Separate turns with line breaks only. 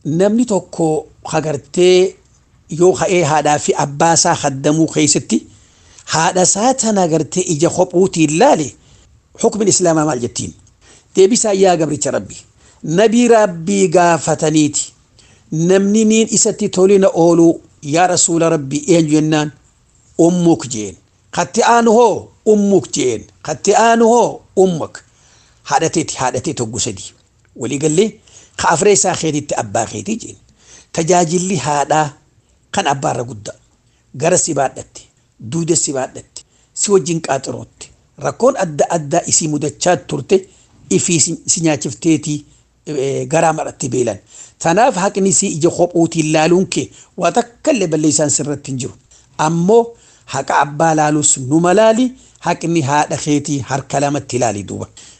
namni tokko hagartee yoo ka'ee haadhaa fi abbaa isaa haddamuu keessatti haadha isaa tana agartee ija kophuutiin laale hukmin islaamaa maal jettiin deebisaa yaa gabricha rabbi nabii rabbii gaafataniiti namni niin isatti tolina ooluu yaa rasuula rabbii eenyu jennaan ummuk jeen katti aanu hoo ummuk jeen katti aanu hoo ummuk haadhateeti haadhatee toggu sadii waliigallee ka afree isaa keetitti abbaa keetii jeen tajaajilli haadhaa kan abbaarra guddaa gara si baadhatte duuda si baadhatte si wajjin qaaxirootte rakkoon adda addaa isii mudachaa turte ifii si nyaachifteetii garaa maratti beelan tanaaf haqni si ija kophuutiin laaluun kee waa takkallee balleessaan sirratti hin jiru ammoo haqa abbaa laalus nu malaali haqni haadha keetii harka lamatti ilaali duuba